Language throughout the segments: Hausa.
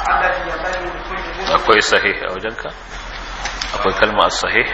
التي ينبغي لكل مسلم akwai sahih a wajenka akwai kalma sahih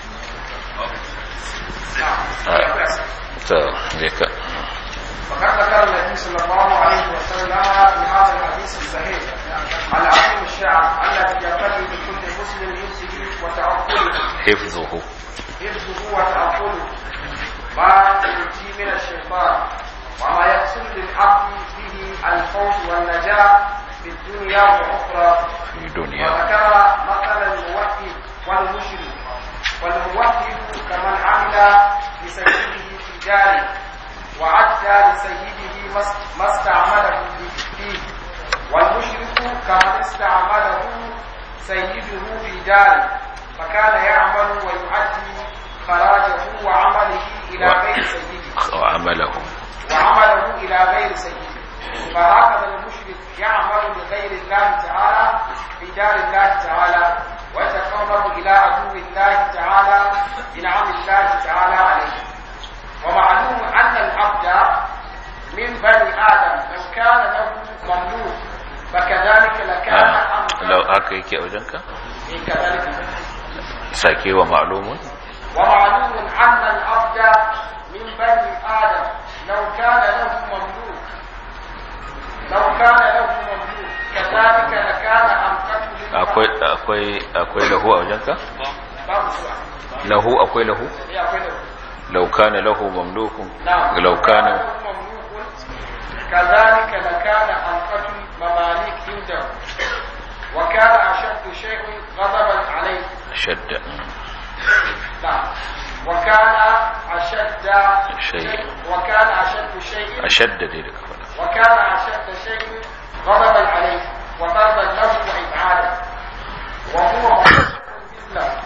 ta je ka وقد ذكر النبي صلى الله عليه وسلم في هذا الحديث الصحيح العظيم الشعب الذي ينبغي لكل مسلم حفظه وتعقله hifzuhu حفظه وتعقله ما يؤتي من الشيطان وما يحصل للعبد به الفوز والنجاة في الدنيا والأخرى fi duniya وذكر مثل الموحد والمشرك والموحد كمن عمل لسيده في داره وعدى لسيده ما است- ما استعمله فيه والمشرك كمن استعمله سيده في داره فكان يعمل ويؤدي خراجه وعمله إلى غير سيده وعمله وعمله إلى غير سيده فهكذا المشرك يعمل لغير الله تعالى في دار الله تعالى ويتقرب إلى عدو الله تعالى بنعم الله تعالى عليه ومعلوم أن العبد من بني آدم لو كان له مملوك فكذلك لكان Ah, أمر lau haka yake a wajenka كذلك sake wa ma'lumun ومعلوم أن العبد من بني آدم لو كان له مملوك لو كان له مملوك كذلك لكان أمقته akwai akwai akwai lahu a wajenka babu suwa lahu akwai lahu ya akwai lahu law kana lahu mamlukun نعم law kana له مملوك كذلك لكان أمقته مماليك عنده وكان أشد شيء غضبا عليه shadda نعم وكان أشد شيء. وكان أشد شيء ashadda dai da ka faɗa وكان أشد شيء غضبا عليه وضربا له وإبعادا وهو مخلوق بالله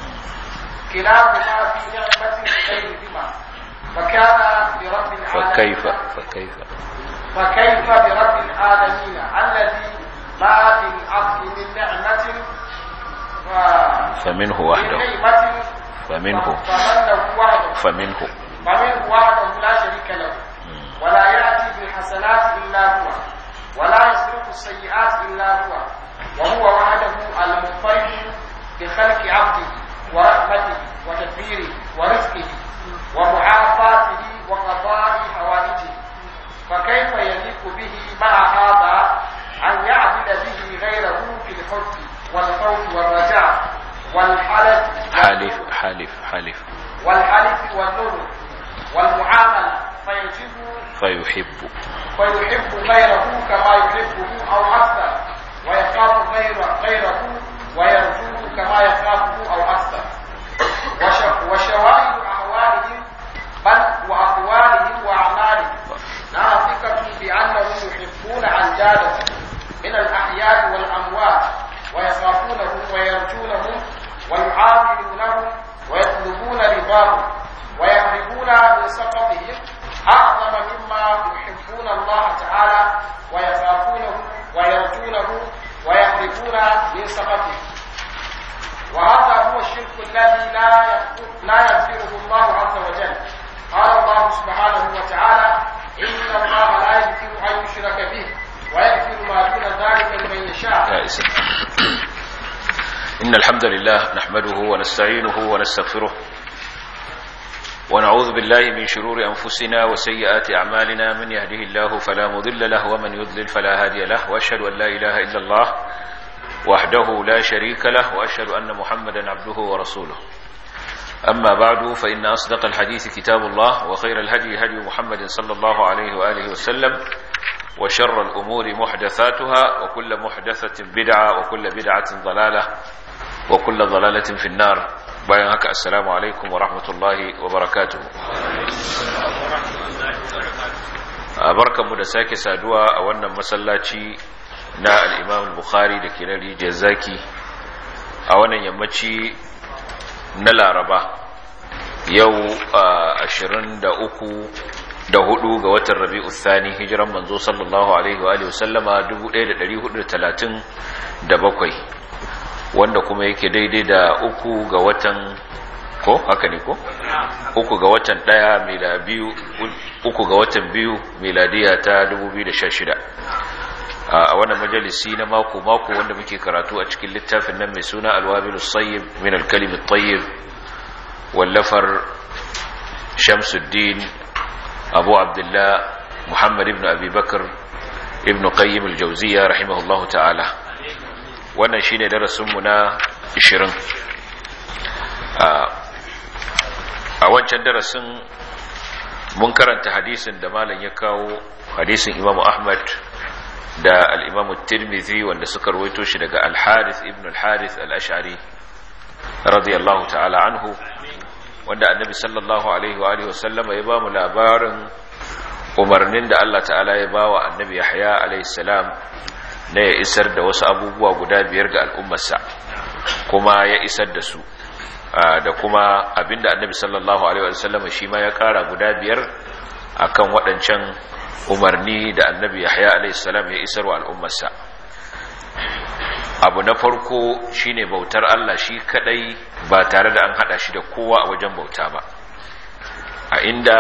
كلاهما في نعمة غيرهما فكان برب العالمين فكيف فكيف فكيف برب العالمين الذي ما في الأرض من نعمة و- فمنه من وحده نعمة فمنه فمنه وحده فمنه فمنه وحده لا شريك له ولا يأتي بالحسنات إلا هو ولا يصرف السيئات إلا هو وهو وحده المنفرد بخلق عبده ورحمته وتدبيره ورزقه ومعافاته وقضاء حوائجه فكيف يليق به مع هذا أن يعبد به غيره في الحب والخوف والرجاء والحلف حالف حالف حالف والحلف والنور والمعاملة فيجب فيحب فيحب غيره كما يحبه أو أكثر ويخاف غير غيره ويرجوه كما يخافه أو أكثر وش- وشواهد أحوالهم بل وأقوالهم وأعمالهم ناطقة بأنهم يحبون أندادهم من الأحياء والأموات ويخافونهم ويرجونهم ويعاملونهم ويطلبون رضاهم ويهربون من سخطهم أعظم مما يحبون الله تعالى ويخافونه ويرجونه ويهربون من سخطه وهذا هو الشرك الذي لا يغفر- لا يغفره الله عز وجل قال الله سبحانه وتعالى إن الله لا يغفر أن يشرك به ويغفر ما دون ذلك لمن يشاء يا إسم إن الحمد لله نحمده ونستعينه ونستغفره ونعوذ بالله من شرور أنفسنا وسيئات أعمالنا من يهده الله فلا مضل له ومن يضلل فلا هادي له وأشهد أن لا إله إلا الله وحده لا شريك له وأشهد أن محمدا عبده ورسوله أما بعد فإن أصدق الحديث كتاب الله وخير الهدي هدي محمد صلى الله عليه وآله وسلم وشر الأمور محدثاتها وكل محدثة بدعة وكل بدعة ضلالة وكل ضلالة في النار bayan haka assalamu alaikum wa rahmatullahi wa barakatuhu barkanmu da sake saduwa a wannan masallaci na al'imam bukhari da ke na rijiyar zaki a wannan yammaci na laraba yau ashirin da uku da hudu ga watan rabi'u thani hijiran manzo sallallahu alaihi wa alihi wasallama 1437 wanda kuma yake daidai da uku ga watan ko haka ne ko uku ga watan daya mila biyu uku ga watan biyu miladiya ta 2016 a wannan majalisi na mako-mako wanda muke karatu a cikin littafin nan mai suna alwabilu sayyib min alkalimin tayyib wallafar shamsuddin abu abdullah muhammad ibn abi bakar ibn qayyim aljawziya rahimahullahu ta'ala wannan shine darasinmu na 20 a wancan darasin mun karanta hadisin da malam ya kawo hadisin imamu ahmad da al'imamu tirmidhi wanda suka rawaito shi daga al-harith ibn al-harith al-ash'ari radiyallahu ta'ala anhu wanda annabi sallallahu alaihi wa alihi wasallama ya ba mu labarin umarnin da Allah ta'ala ya ba wa annabi yahya alaihi salam na ya isar da wasu abubuwa guda biyar ga al'ummarsa kuma ya isar da su da kuma abinda annabi sallallahu alaihi wasallama shi ma ya kara guda biyar akan waɗancan umarni da annabi yahya alaihissalam ya isar wa al'ummarsa abu na farko shine bautar Allah shi kadai ba tare da an hada shi da kowa a wajen bauta ba a inda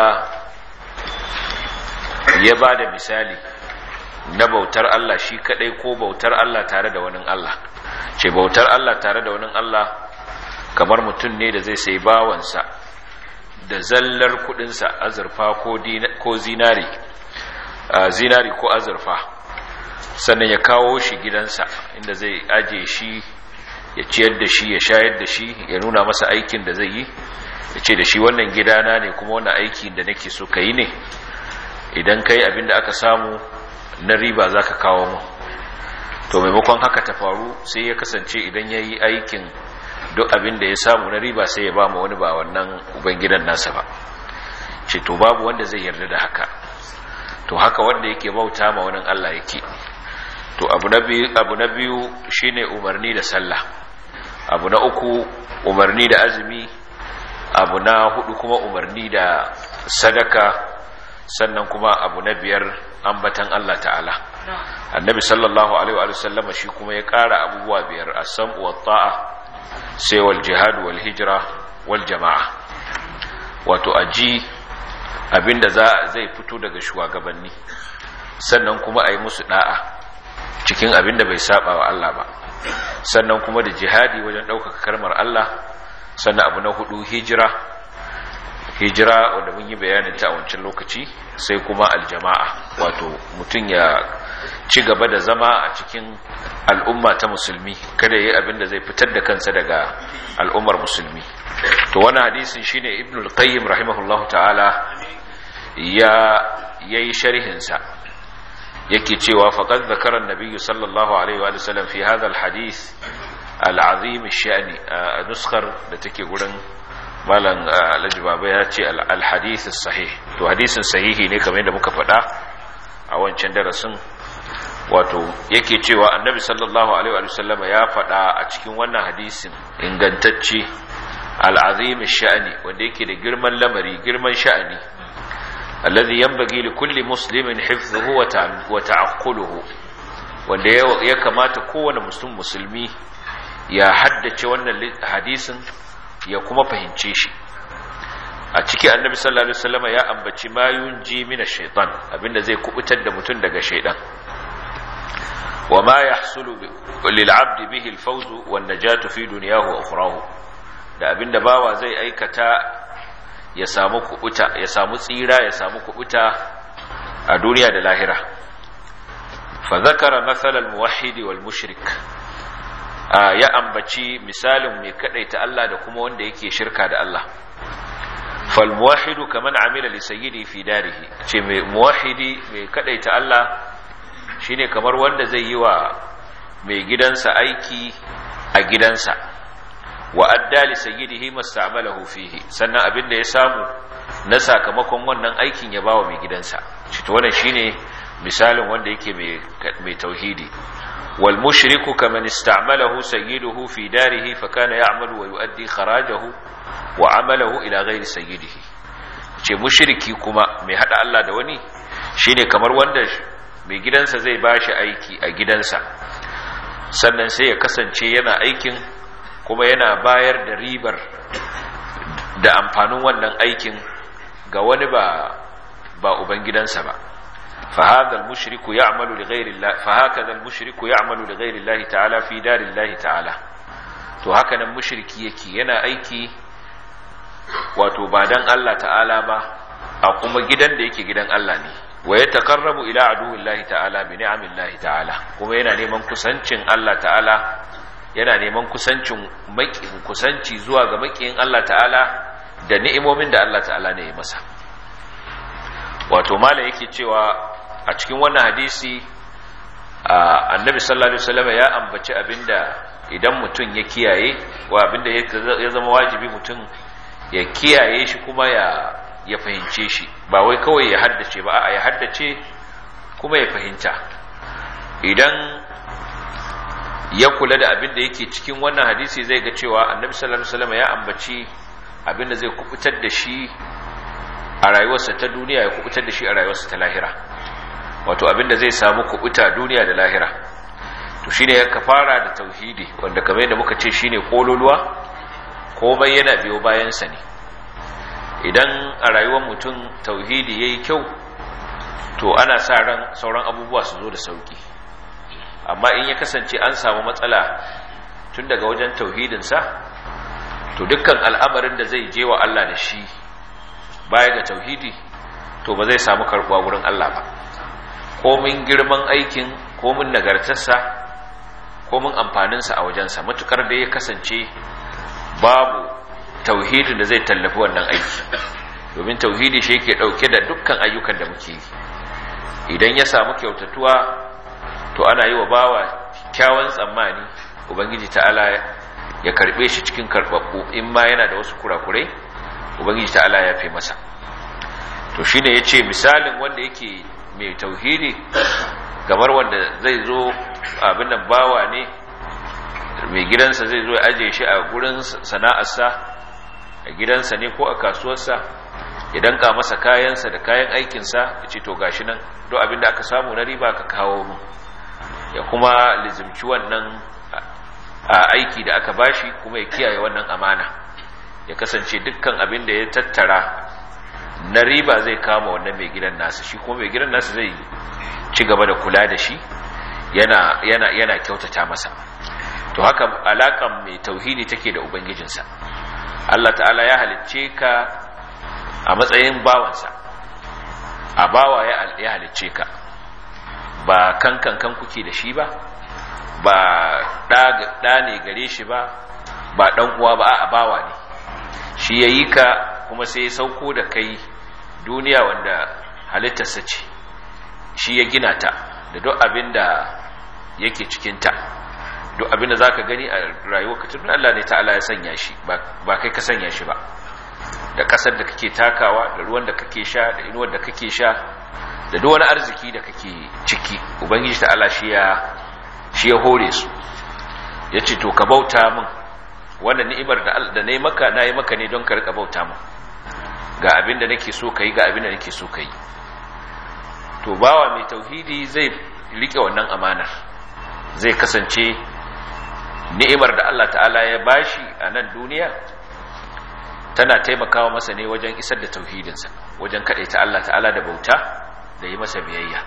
ya ba da misali na bautar Allah shi kadai ko bautar Allah tare da wani Allah ce bautar Allah tare da wani Allah kamar mutum ne da zai sai bawansa da zallar kudinsa azurfa ko zinari zinari ko azurfa sannan ya kawo shi gidansa inda zai aje shi ya ciyar da shi ya shayar da shi ya nuna masa aikin da zai yi ya ce da shi wannan gidana ne kuma wannan aikin da nake so ka yi ne idan ka yi abin da aka samu na riba za ka kawo mu to maimakon haka ta faru sai ya kasance idan ya yi aikin duk abin da ya samu na riba sai ya ba mu wani ba wannan ubangidan nasa ba ce to babu wanda zai yarda da haka to haka wanda yake bauta ma wani Allah yake to abu na biyu abu na biyu shine umarni da sallah abu na uku umarni da azumi abu na hudu kuma umarni da sadaka sannan kuma abu na biyar ambatan Allah ta'ala annabi sallallahu alaihi wa sallama shi kuma ya kara abubuwa biyar as-sam'u wat-ta'a sai wal jihad wal hijra wal jama'a wato aji abinda za zai fito daga shugabanni sannan kuma a yi musu da'a cikin abinda bai saba wa Allah ba sannan kuma da jihadi wajen ɗaukaka karmar Allah sannan abu na hudu hijira hijira wanda mun yi bayanin ta a wancan lokaci sai kuma aljama'a wato mutum ya ci gaba da zama a cikin al'umma ta musulmi kada yi abin da zai fitar da kansa daga al'ummar musulmi to wani hadisin shine ibn al-qayyim rahimahullah ta'ala ya yayi sharhin sa yake cewa faqad zakara an-nabiy sallallahu alaihi wa sallam fi hadha al-hadith al-azim ash-sha'ni nuskar da take gurin malam alhaji baba ya ce al-hadith sahih to hadisin sahihi ne kamar yadda muka faɗa a wancan darasin wato yake cewa annabi sallallahu alaihi wa sallam ya faɗa a cikin wannan hadisin ingantacce al-azim sha'ani wanda yake da girman lamari girman sha'ani alladhi yanbaghi li kulli muslimin hifdhuhu wa ta'aqquluhu wanda ya kamata kowane musulmi musulmi ya haddace wannan hadisin ya kuma fahimce shi a ciki annabi sallallahu alaihi wasallam ya ambaci mayun ji mina shaitan abinda zai kubutar da mutum daga shaitan wa ma yahsulu lil abd bihi al fawz wan najatu fi dunyahu wa ukhrahu da abinda bawa zai aikata ya samu kubuta ya samu tsira ya samu kubuta a duniya da lahira fa zakara masal al muwahhid wal mushrik ya ambaci misalin mai kadaita Allah da kuma wanda yake shirka da Allah fal muwahhidu kaman amila li sayyidi fi darihi ce mai muwahhidi mai kadaita Allah shine kamar wanda zai yi wa mai gidansa aiki a gidansa wa adda li sayyidihi masta'malahu fihi sannan abin da ya samu na sakamakon wannan aikin ya bawa mai gidansa shi to wannan shine misalin wanda yake mai mai tauhidi والمشرك كمن استعمله سيده في داره فكان يعمل ويؤدي خراجه وعمله إلى غير سيده ce mushriki kuma mai hada Allah da wani shine kamar wanda mai gidansa zai bashi aiki a gidansa sannan sai ya kasance yana aikin kuma yana bayar da ribar da amfanin wannan aikin ga wani ba ba uban gidansa ba فهذا المشرك يعمل لغير الله فهكذا المشرك يعمل لغير الله تعالى في دار الله تعالى to haka nan mushriki yake yana aiki wato ba dan Allah ta'ala ba a kuma gidan da yake gidan Allah ne wa ya taqarrabu ila aduwillahi ta'ala bi ni'amillahi ta'ala kuma yana neman kusancin Allah ta'ala yana neman kusancin makin kusanci zuwa ga makiyin Allah ta'ala da ni'imomin da Allah ta'ala ne ya masa wato mala yake cewa a cikin wannan hadisi annabi sallallahu alaihi wasallam ya ambaci abinda idan mutum ya kiyaye wa abinda ya zama wajibi mutum ya kiyaye shi kuma ya ya fahimce shi ba wai kawai ya haddace ba a ya haddace kuma ya fahimta idan ya kula da abin da yake cikin wannan hadisi zai ga cewa annabi sallallahu alaihi wasallam ya ambaci abin da zai kubutar da shi a rayuwarsa ta duniya ya kubutar da shi a rayuwarsa ta lahira wato abin da zai samu kubuta duniya da lahira to shine ya kafara da tauhidi wanda kamar yadda muka ce shine kololuwa komai yana biyo bayan sa ne idan a rayuwar mutum tauhidi yayi kyau to ana sa ran sauran abubuwa su zo da sauki amma in ya kasance an samu matsala tun daga wajen tauhidinsa to dukkan al'amarin da zai je wa Allah da shi baya ga tauhidi to ba zai samu karbuwa wurin Allah ba komin girman aikin komin nagartarsa komin amfaninsa a wajensa matukar da ya kasance babu tauhidin da zai tallafi wannan aiki domin tauhidi shi yake dauke da dukkan ayyukan da muke yi idan ya samu kyautatuwa to ana yi wa bawa kyawun tsammani ubangiji ta'ala ya karbe shi cikin karbabbu in ma yana da wasu kurakurai ubangiji ta'ala ya fi masa to shine yace misalin wanda yake mai tauhidi kamar wanda zai zo abin nan bawa ne mai gidansa zai zo ya aje shi a gurin sana'arsa a gidansa ne ko a kasuwarsa ya danka masa kayansa da kayan aikinsa ya ce to gashi nan duk abin da aka samu na riba ka kawo mu ya kuma lizimci wannan a aiki da aka bashi kuma ya kiyaye wannan amana ya kasance dukkan abin da ya tattara na riba zai kama wannan mai gidan nasa shi kuma mai gidan nasa zai ci gaba da kula da shi yana yana yana kyautata masa to haka alakan mai tauhidi take da ubangijinsa Allah ta'ala ya halicce ka a matsayin bawansa a bawa ya halicce ka ba kankan kan kuke da shi ba ba ɗa ne gare shi ba ba ɗan uwa ba a bawa ne shi ya yi ka kuma sai ya sauko da kai duniya wanda halittarsa ce shi ya gina ta da duk abin da yake cikinta duk abin da za ka gani a rayuwar ka tunan Allah ne ta'ala ya sanya shi ba kai ka sanya shi ba da ƙasar da kake takawa da ruwan da kake sha da inuwar da kake sha da duk wani arziki da kake ciki ubangiji ta'ala shi ya shi ya hore su ya ce to ka bauta min wannan ni'imar da da nayi maka nayi maka ne don ka rika bauta min ga abin da nake so kai ga abin da nake so kai to bawa mai tauhidi zai rike wannan amanar zai kasance ni'imar da Allah ta'ala ya bashi a nan duniya tana taimakawa masa ne wajen isar da tauhidinsa wajen kaɗaita Allah ta'ala da bauta da yi masa biyayya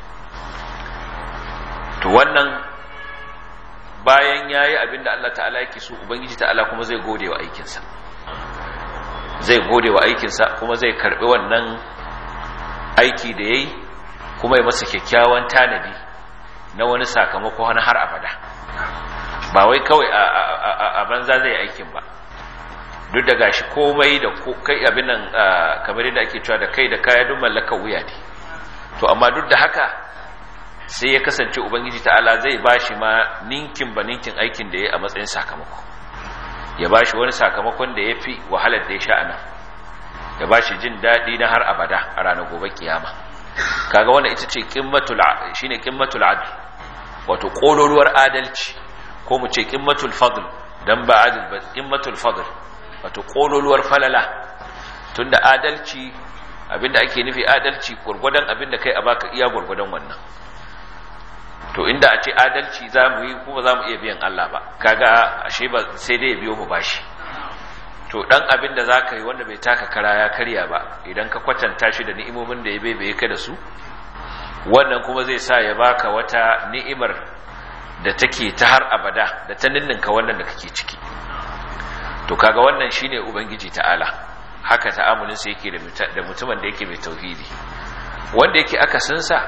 to wannan bayan ya yi abin da Allah ta'ala yake so ubangiji ta'ala kuma zai gode wa aikinsa zai gode wa aikinsa kuma zai karɓi wannan aiki da ya yi kuma ya masa kyakkyawan tanadi na wani sakamako wani har abada ba wai kawai a banza zai aikin ba duk da gashi komai da kai abin nan kamar yadda ake cewa da kai da kaya duk mallakar wuya ne to amma duk da haka sai ya kasance ubangiji ta'ala zai bashi ma ninkin ba ninkin aikin da ya a matsayin sakamako ya bashi wani sakamakon da ya fi wahalar da ya sha anan ya bashi jin daɗi na har abada a ranar gobe kiyama kaga wannan ita ce qimmatul shine qimmatul adl wato kololuwar adalci ko mu ce qimmatul fadl dan ba adil ba qimmatul fadl wato kololuwar falala tunda adalci abinda ake nufi adalci gurgudan abinda kai a baka iya gurgudan wannan to inda a ce adalci za mu yi kuma za mu iya biyan Allah ba kaga ashe ba sai dai ya biyo mu bashi to dan abin da za ka yi wanda bai taka kara ya karya ba idan ka kwatanta shi da ni'imomin da ya bebe ka da su wannan kuma zai sa ya baka wata ni'imar da take ta har abada da ta ninninka wannan da kake ciki to kaga wannan shine ubangiji ta'ala haka ta'amulin sa yake da mutumin da yake mai tauhidi wanda yake akasin sa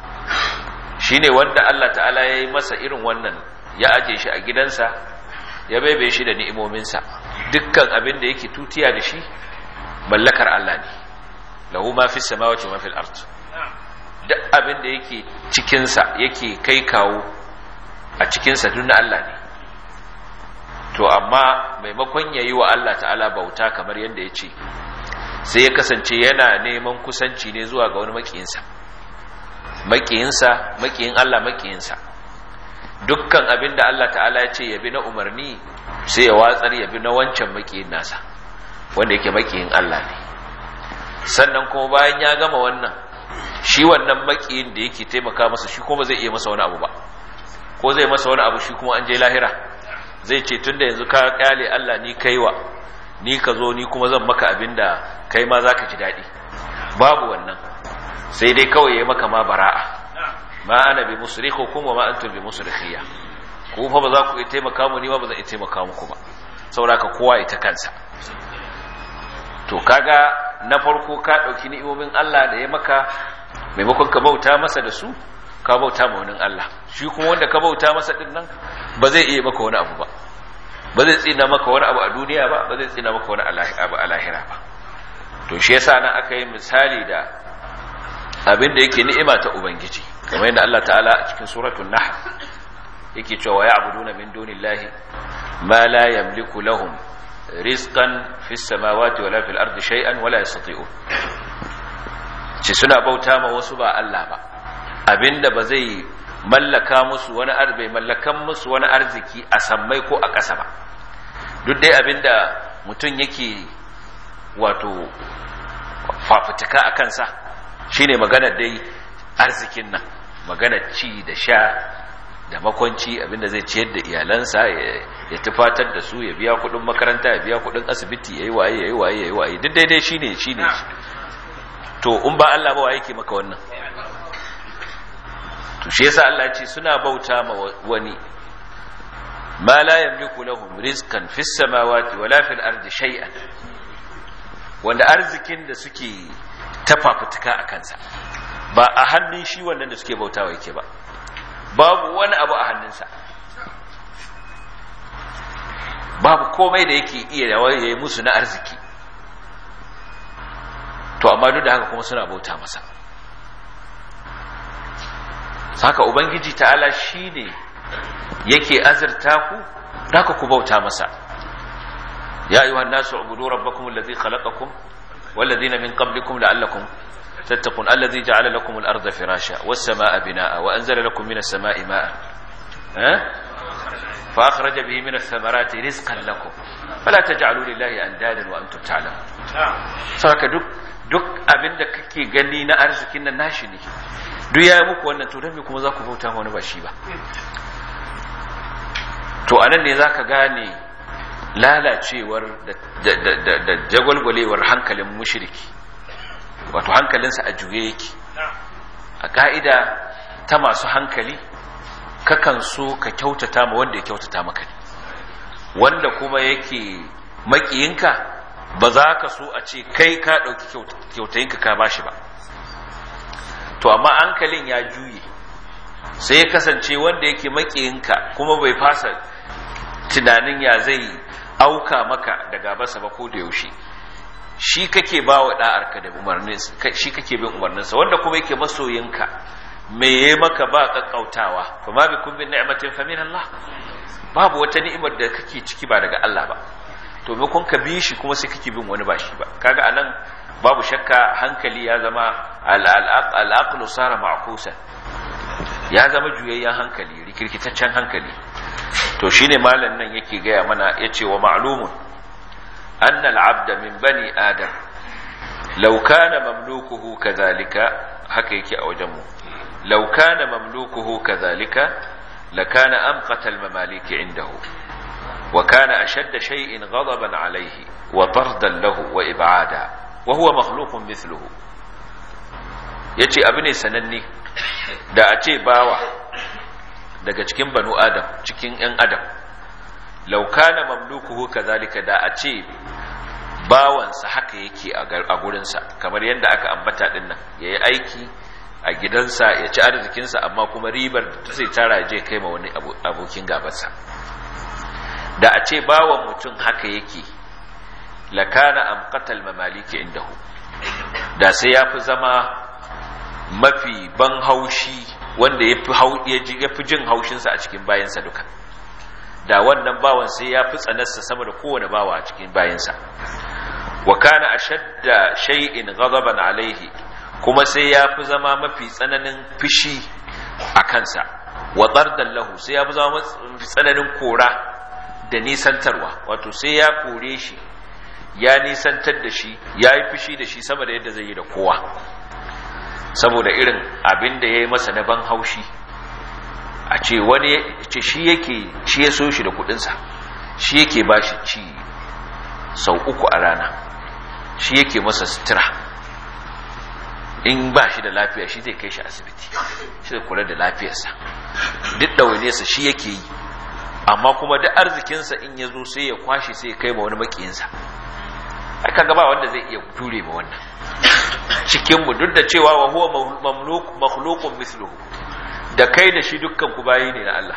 shine wanda Allah ta'ala ya yi masa irin wannan ya aje shi a gidansa ya baibe shi da ni'imominsa dukkan abin da yake tutiya da shi mallakar Allah ne lahu ma fis samawati wa ma fil ard duk abin da yake cikin sa yake kai kawo a cikin sa duk na Allah ne to amma maimakon yayi wa Allah ta'ala bauta kamar yadda ya ce sai ya kasance yana neman kusanci ne zuwa ga wani makiyinsa makiyinsa makiyin Allah makiyinsa dukkan abin da Allah ta'ala ya ce ya bi na umarni sai ya watsar ya bi na wancan makiyin nasa wanda yake makiyin Allah ne sannan kuma bayan ya gama wannan shi wannan makiyin da yake taimaka masa shi kuma zai iya masa wani abu ba ko zai masa wani abu shi kuma an je lahira zai ce tunda yanzu ka kyale Allah ni kaiwa ni ka zo ni kuma zan maka abin da kai ma za ka ji daɗi babu wannan sai dai kawai ya maka ma bara'a ma ana bi musrikhukum wa ma antum bi musrikhiya ku fa ba za ku iya taimaka mu ni ba zan iya taimaka muku ba saboda kowa ita kansa to kaga na farko ka dauki ni'imomin Allah da ya maka maimakon ka bauta masa da su ka bauta ma wani Allah shi kuma wanda ka bauta masa din nan ba zai iya maka wani abu ba ba zai tsina maka wani abu a duniya ba ba zai tsina maka wani abu a lahira ba to shi yasa nan aka yi misali da abin da yake ni'ima ta ubangiji kamar yadda Allah ta'ala a cikin suratul nahl yake cewa ya'buduna min dunillahi ma la yamliku lahum rizqan fis samawati wala fil ardi shay'an wala yastati'un ce suna bauta ma wasu ba Allah ba abinda ba zai mallaka musu wani arbe mallakan musu wani arziki a sammai ko a ƙasa ba duk dai abinda mutum yake wato fafutuka a kansa shine magana dai arzikin nan magana ci da sha da makwanci abinda zai ciyar da iyalansa ya tufatar da su ya biya kudin makaranta ya biya kudin asibiti yayi waye yayi waye yayi waye duk daidai shine shine to in ba Allah ba wa yake maka wannan to shi yasa Allah ya ce suna bauta ma wani ma la yamliku lahum rizqan fis samawati wala fil ardi shay'an wanda arzikin da suke tafafutuka a kansa ba a hannun shi wannan da suke bautawa yake ba babu wani abu a hannunsa babu komai da yake iya yayi musu na arziki to amma duk da haka kuma suna bauta masa haka ubangiji ta'ala shine yake azurta ku haka ku bauta masa ya ayyuhan nasu ubudu rabbakum alladhi khalaqakum والذين من قبلكم لعلكم تتقون الذي جعل لكم الأرض فراشا والسماء بناء وأنزل لكم من السماء ماء أه؟ فأخرج به من الثمرات رزقا لكم فلا تجعلوا لله أندادا وأنتم تعلمون سواك دك duk abin da kake gani na arzikin nan nashi ne duk ya yi muku wannan to don me kuma za ku bauta wani ba shi ba to anan ne za ka gane lalacewar da jagwalgwalewar hankalin mushiriki wato hankalinsa a juye yake a ka'ida ta masu hankali kakan so ka kyautata ma wanda ya kyautata maka ne wanda kuma yake makiyinka ba za ka so a ce kai ka ɗauki kyautayinka ka bashi ba to amma hankalin ya juye sai ya kasance wanda yake makiyinka kuma bai fasa tunanin ya zai auka maka da gabasa ba ko da yaushe shi kake ba wa da'arka da umarnin shi kake bin umarninsa wanda kuma yake masoyinka me yayi maka ba kakkautawa fa ma bikum bin ni'matin fa min Allah babu wata ni'imar da kake ciki ba daga Allah ba to me kun ka bi shi kuma sai kake bin wani ba shi ba kaga anan babu shakka hankali ya zama al-aqlu sara ma'kusan ya zama juyayyen hankali rikirkitaccen hankali to shine malam nan yake gaya mana yace wa ma'lumun anna al-abda min bani adam law kana mamlukuhu kadhalika haka yake a wajen mu law kana mamlukuhu kadhalika lakana amqata al-mamalik indahu wa kana ashadda shay'in ghadaban alayhi wa tardan lahu wa ib'ada wa huwa makhluqun mithluhu yace abu ne sananne da a ce bawa daga cikin banu adam cikin ‘yan adam laukana mamlukuhu kazalika da a ce bawansa haka yake a gurinsa kamar yadda aka ambata din nan ya yi aiki a gidansa ya ci arzikinsa amma kuma ribar da zai tara je kai ma wani abokin gabansa da a ce bawan mutum haka yake lakana amqatal mamaliki indahu da sai ya fi zama mafi ban haushi wanda ya fi jin haushinsa a cikin bayansa duka da wannan bawan sai ya fi tsanarsa sama da kowane bawa a cikin bayansa wa kana ashadda shay'in ghadaban alaihi kuma sai ya fi zama mafi tsananin fishi a kansa wa dardan lahu sai ya fi zama mafi tsananin kora da nisantarwa wato sai ya kore shi ya nisantar da shi ya yi fushi da shi sama da yadda zai yi da kowa saboda irin abin da ya yi masa na ban haushi a ce wani ce shi yake shi ya so shi da kudinsa shi yake ba shi ci sau uku a rana shi yake masa sutura in ba shi da lafiya shi zai kai shi asibiti shi zai kula da lafiyarsa duk ɗawainiyarsa shi yake yi amma kuma duk arzikinsa in ya zo sai ya kwashe sai ya kai ma wani makiyinsa aka gaba wanda zai iya ture ma wannan cikinmu duk da cewa wa huwa makhluqun misluhu da kai da shi dukkan ku bayi ne na Allah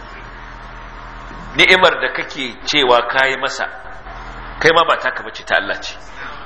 ni'imar da kake cewa kayi masa kai ma ba taka bace ta Allah ce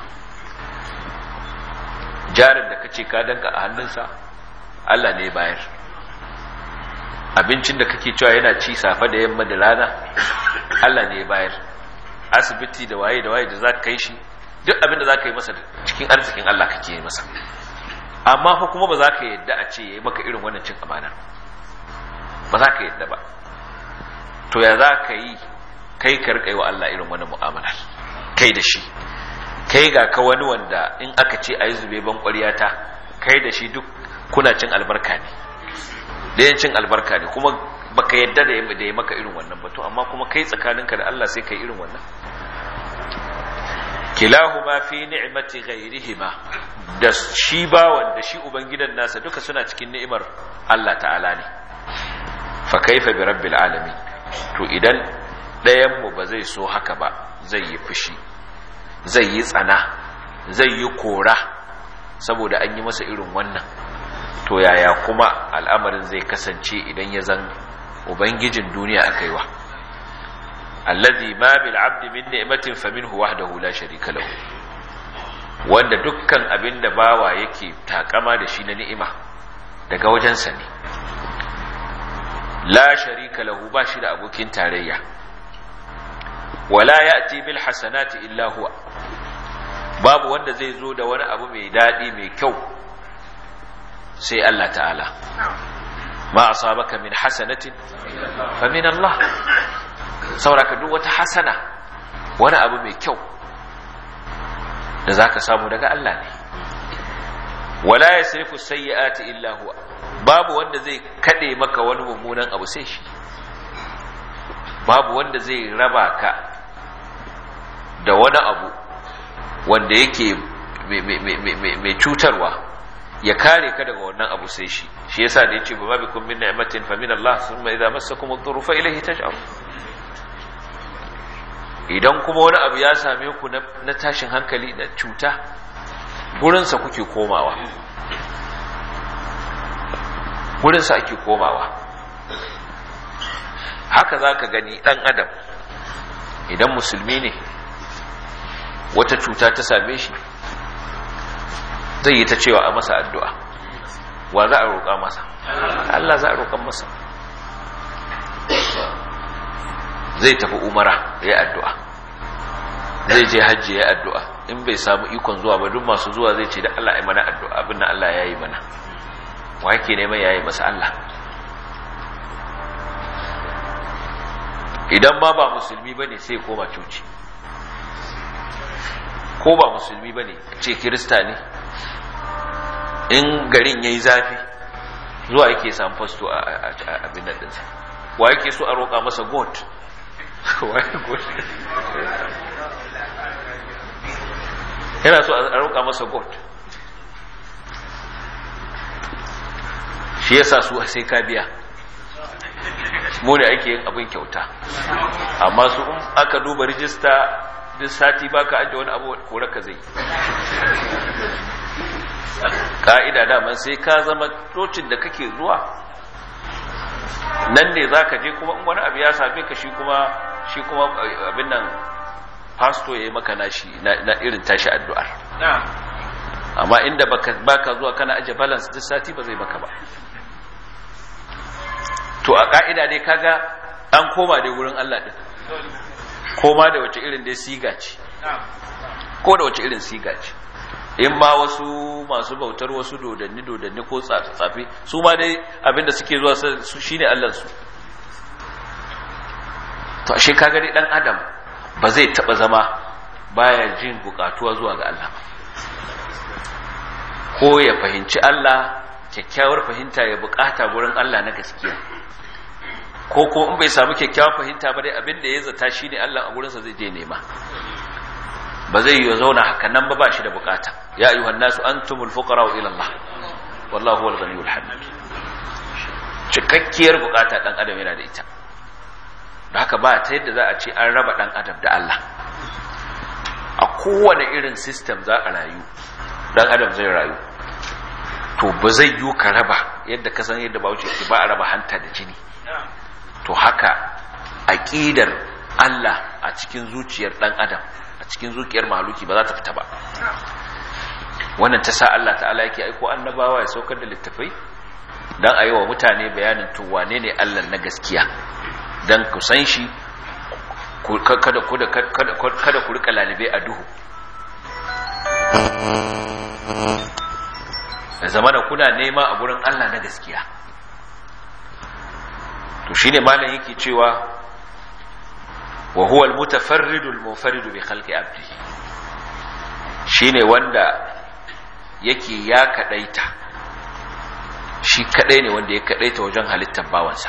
jarin da kace ka danka a hannunsa Allah ne bayar abincin da kake cewa yana ci safe da yamma da rana Allah ne bayar asibiti da waye da waye da za ka kai shi duk abin da za ka yi masa cikin arzikin Allah kake yi masa amma fa kuma ba za ka yadda a ce ya yi maka irin wannan cin amana ba za ka yadda ba to ya za ka yi kai ka riƙa yi wa Allah irin wannan mu'amala kai da shi kai ga ka wani wanda in aka ce a yi zube ban ta kai da shi duk kuna cin albarka ne da yin cin albarka ne kuma baka yadda da ya maka irin wannan ba to amma kuma kai tsakaninka da Allah sai kai irin wannan kilahuma fi ni'mati ghairihima da shi bawan da shi ubangidan nasa duka suna cikin ni'imar Allah ta'ala ne fa kaifa bi rabbil alamin to idan ɗayan mu ba zai so haka ba zai yi fushi zai yi tsana zai yi kora saboda an yi masa irin wannan to yaya kuma al'amarin zai kasance idan ya zan ubangijin duniya aka yi wa allazi ma bil abdi min ni'matin faminhu wahdahu la sharika lahu wanda dukkan abin da bawa yake takama da shi na ni'ima daga wajensa ne la sharika lahu ba shi da abokin tarayya wala ya'ti bil hasanati illa huwa babu wanda zai zo da wani abu mai dadi mai kyau sai Allah ta'ala ma asabaka min hasanatin fa min Allah sauraka duk wata hasana wani abu mai kyau da zaka samu daga Allah ne wala yasrifu sayyi'ati illa huwa babu wanda zai kade maka wani mummunan abu sai shi babu wanda zai raba ka da wani abu wanda yake mai cutarwa ya kare ka daga wannan abu sai shi shi yasa da yace ba bikum min ni'matin fa min Allah thumma idza massakum ad-durru fa ilayhi taj'alun idan kuma wani abu ya same ku na tashin hankali da cuta gurinsa kuke komawa gurinsa ake komawa haka za ka gani ɗan adam idan musulmi ne wata cuta ta same shi zai yi ta cewa a masa addu'a wa za a roƙa masa Allah za a roƙan masa zai tafi umara ya yi addu'a zai je hajji ya yi addu'a in bai samu ikon zuwa ba duk masu zuwa zai ce da Allah ya mana addu'a abin da Allah ya yi mana wa yake neman ya yi masa Allah idan ma ba musulmi ba ne sai koma coci ko ba musulmi ba ne ce kirista ne in garin ya yi zafi zuwa yake samu fasto a abin nan ɗinsa wa yake so a roƙa masa god yana so a roƙa masa god shi yasa su sai ka biya mu ne ake yin abin kyauta amma su in aka duba rijista duk sati baka ajiye wani abu kore ka zai ka'ida daman sai ka zama tocin da kake zuwa nan ne za ka je kuma in wani abu ya same ka shi kuma shi kuma abin nan pasto ya yi maka nashi na irin tashi addu'ar amma inda baka zuwa kana ajiye balance duk sati ba zai maka ba to a ka'ida dai kaga an koma dai wurin Allah din koma da wace irin dai siga ce ko da wace irin siga ce in ma wasu masu bautar wasu dodanni dodanni ko tsafi su ma dai abinda suke zuwa su shine Allah su to ashe kaga dai dan adam ba zai taba zama baya jin bukatuwa zuwa ga Allah ko ya fahimci Allah kyakkyawar fahimta ya bukata gurin Allah na gaskiya ko ko in bai samu kyakkyawar fahimta ba dai abin da ya zata shi ne Allah a gurinsa zai je nema ba zai yi zauna haka nan ba ba shi da bukata ya ayyuhan nasu antumul fuqara ila Allah wallahu huwal ghaniyul hamid cikakkiyar bukata dan adam yana da ita da haka ba ta yadda za a ce an raba dan adam da Allah a kowane irin system za a rayu dan adam zai rayu to ba zai yi ka raba yadda ka san yadda bauchi ke ba a raba hanta da jini to haka aqidar Allah a cikin zuciyar dan adam a cikin zuciyar mahaluki ba za ta fita ba wannan ta sa Allah ta'ala yake aiko annabawa ya saukar da littafai dan a yi wa mutane bayanin to wane ne Allah na gaskiya dan ku san shi kada kada ku rika lalibe a duhu da zamana kuna nema a gurin Allah na gaskiya to shine malam yake cewa wa huwa al-mutafarridu al-munfaridu bi khalqi abdi shine wanda yake ya kadaita shi kadai ne wanda ya kadaita wajen halittar bawansa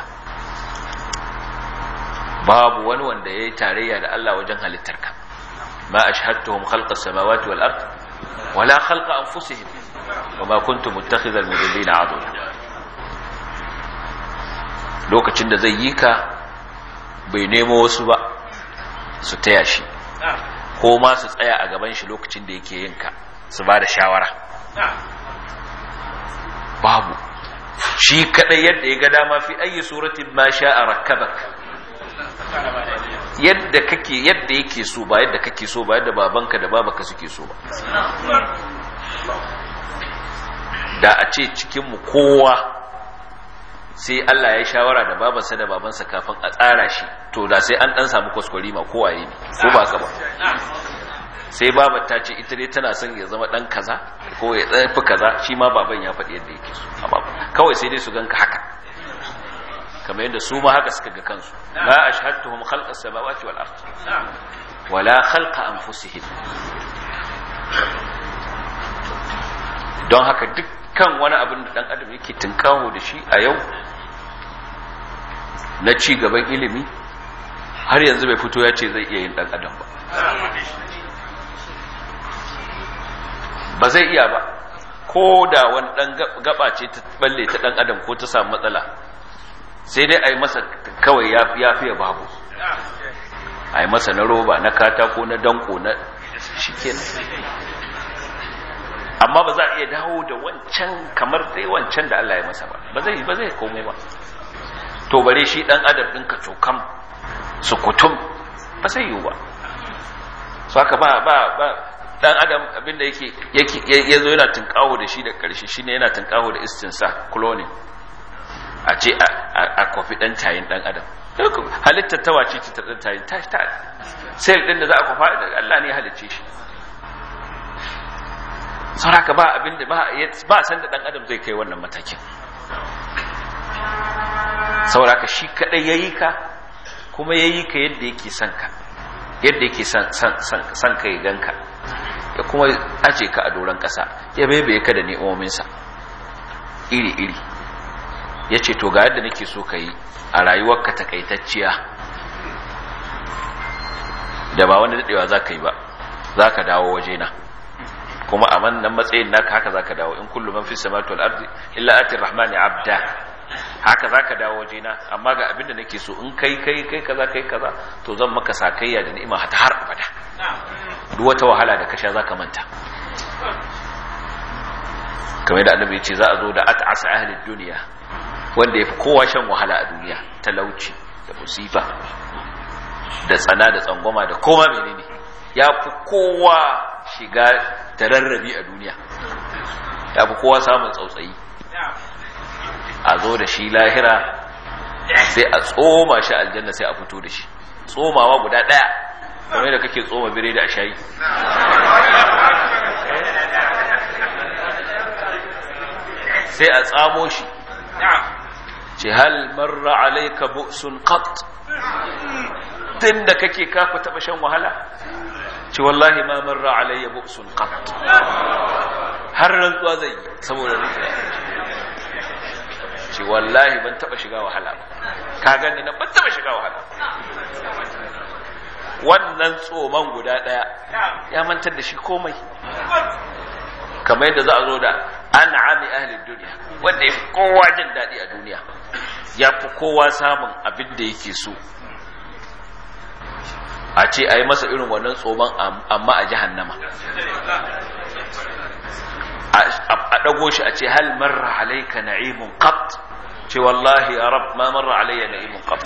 babu wani wanda ya yi tarayya da Allah wajen halittarka ma ashhadtuhum khalqa samawati wal ard wala khalqa anfusihim wama kuntu muttakhidhal mudillina adulla lokacin da zai yi ka bai nemo wasu ba su taya shi ko ma su tsaya a gaban shi lokacin da yake yin ka su ba da shawara babu shi kadai yadda ya ga dama fi ayi suratin ma sha'a rakkabak yadda kake yadda yake so ba yadda kake so ba yadda babanka da babaka suke so ba da a ce cikinmu kowa sai Allah ya shawara da babansa da babansa kafin a tsara shi to da sai an dan samu kwaskwari ma kowaye ne ko ba ka ba sai babar ta ce ita ne tana son ya zama dan kaza ko ya tsafi kaza shi ma baban ya faɗi yadda yake so kawai sai dai su ganka haka kamar yadda su ma haka suka ga kansu la ashhadtuhum khalqa samawati wal ard wala khalqa anfusihim don haka dukkan wani abin da dan adam yake tunkaho da shi a yau na ci gaban ilimi har yanzu bai fito ya ce zai iya yin dan adam ba ba zai iya ba ko da wani dan gaba ce ta balle ta dan adam ko ta samu matsala sai dai a yi masa kawai ya fiye babu a yi masa na roba na katako na danko na shi amma ba za a iya dawo da wancan kamar dai wancan da Allah ya masa ba ba zai ba zai komai ba to bare shi dan adam din ka cokam su kutum ba zai yiwu ba so haka ba ba ba dan adam abinda yake yake yazo yana tunkaho da shi da karshe shine yana tunkaho da istinsa cloning a ce a kwafi ɗan tayin ɗan adam halittar ta wace ce ta ɗan tayin ta ta sel ɗin da za a kwafa da Allah ne halicce shi sauraka ba abin da ba san da ɗan adam zai kai wannan matakin sauraka shi kaɗai ya yi ka kuma ya yi ka yadda yake son ka yadda yake son ka ya ganka ya kuma aje ka a doron ƙasa ya bebe ka da ni'ominsa iri-iri ya ce to ga yadda nake so ka yi a rayuwarka takaitacciya da ba wanda daɗewa za ka yi ba za ka dawo wajena kuma a wannan matsayin naka haka zaka dawo in kullu man fi samawati wal ardi illa ati rahmani abda haka zaka dawo wajena amma ga abin da nake so in kai kai kai kaza kai kaza to zan maka sakayya da ni'ima ta har abada duk wata wahala da ka sha zaka manta kamar da annabi ce za a zo da at'as ahli duniya wanda yafi kowa shan wahala a duniya talauci da musifa da tsana da tsangwama da koma menene ya fi kowa shiga da rarrabi a duniya ya fi kowa samun tsautsayi a zo da shi lahira sai a tsoma shi aljanna sai a fito da shi tsomawa guda ɗaya kamar da kake tsoma bire da a shayi sai a tsamo shi ce hal marra alaika bu'sun qat tun da kake kafa taba shan wahala ce wallahi ma marra alayya bu'sun qat har rantsuwa zai saboda rufiya ce wallahi ban taba shiga wahala ba ka gani na ban taba shiga wahala wannan tsoman guda daya ya mantar da shi komai kamar yadda za a zo da an'ami ahli duniya wanda ya fi kowa jin daɗi a duniya ya fi kowa samun abin da yake so a ce a yi masa irin wannan tsoman amma a jahannama a ɗago shi a ce hal marra alaika na'imun qat ce wallahi ya rab ma marra alayya na'imun qat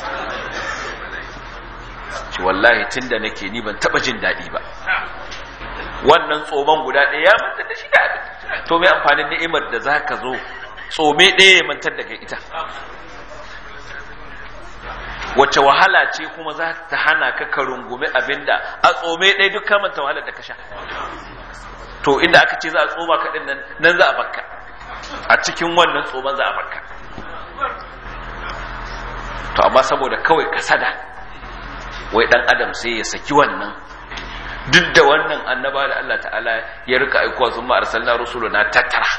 ce wallahi tunda nake ni ban taba jin daɗi ba wannan tsoman guda ɗaya ya mantar da shi da abin to mai amfanin ni'imar da za ka zo tsome ɗaya ya mantar daga ita wacce wahala ce kuma za ta hana ka ka rungumi abinda a tsome ɗaya duk kamanta wahalar da ka sha to inda aka ce za a tsoma ka ɗin nan nan za a bakka a cikin wannan tsoman za a bakka to amma saboda kawai kasada wai ɗan adam sai ya saki wannan duk da wannan annaba da Allah ta'ala ya rika aikowa sun ma'arsalna rusuluna tattara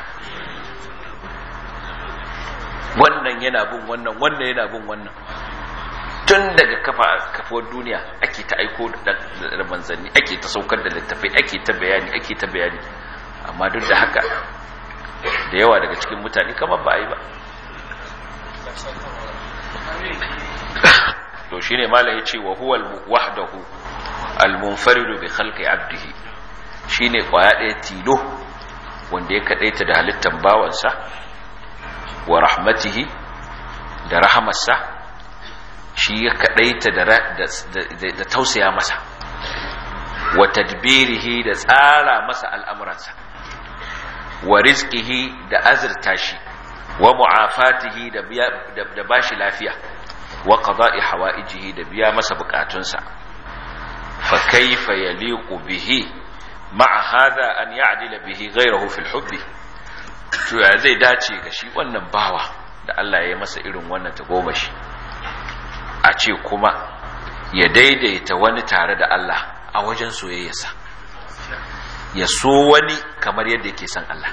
wannan yana bin wannan wannan yana bin wannan tun daga kafa kafuwar duniya ake ta aiko da manzanni ake ta saukar da littafai ake ta bayani ake ta bayani amma duk da haka da yawa daga cikin mutane kamar ba a yi ba to shine malam ya ce wa huwa wahdahu al-munfaridu bi khalqi abdihi shine kwaya ɗaya tilo wanda ya kadaita da halittar bawansa wa rahmatihi da rahamarsa shi ya kadaita da tausaya masa wa tadbirihi da tsara masa al'amuransa wa rizqihi da azurta shi wa mu'afatihi da bashi lafiya wa qada'i hawaijihi da biya masa bukatunsa fa kaifa yaliqu bihi ma'a hadha an ya'dila bihi ghayrahu fil hubbi to ya zai dace ga shi wannan bawa da Allah ya masa irin wannan tagomashi a ce kuma ya daidaita wani tare da Allah a wajen soyayyarsa ya so wani kamar yadda yake son Allah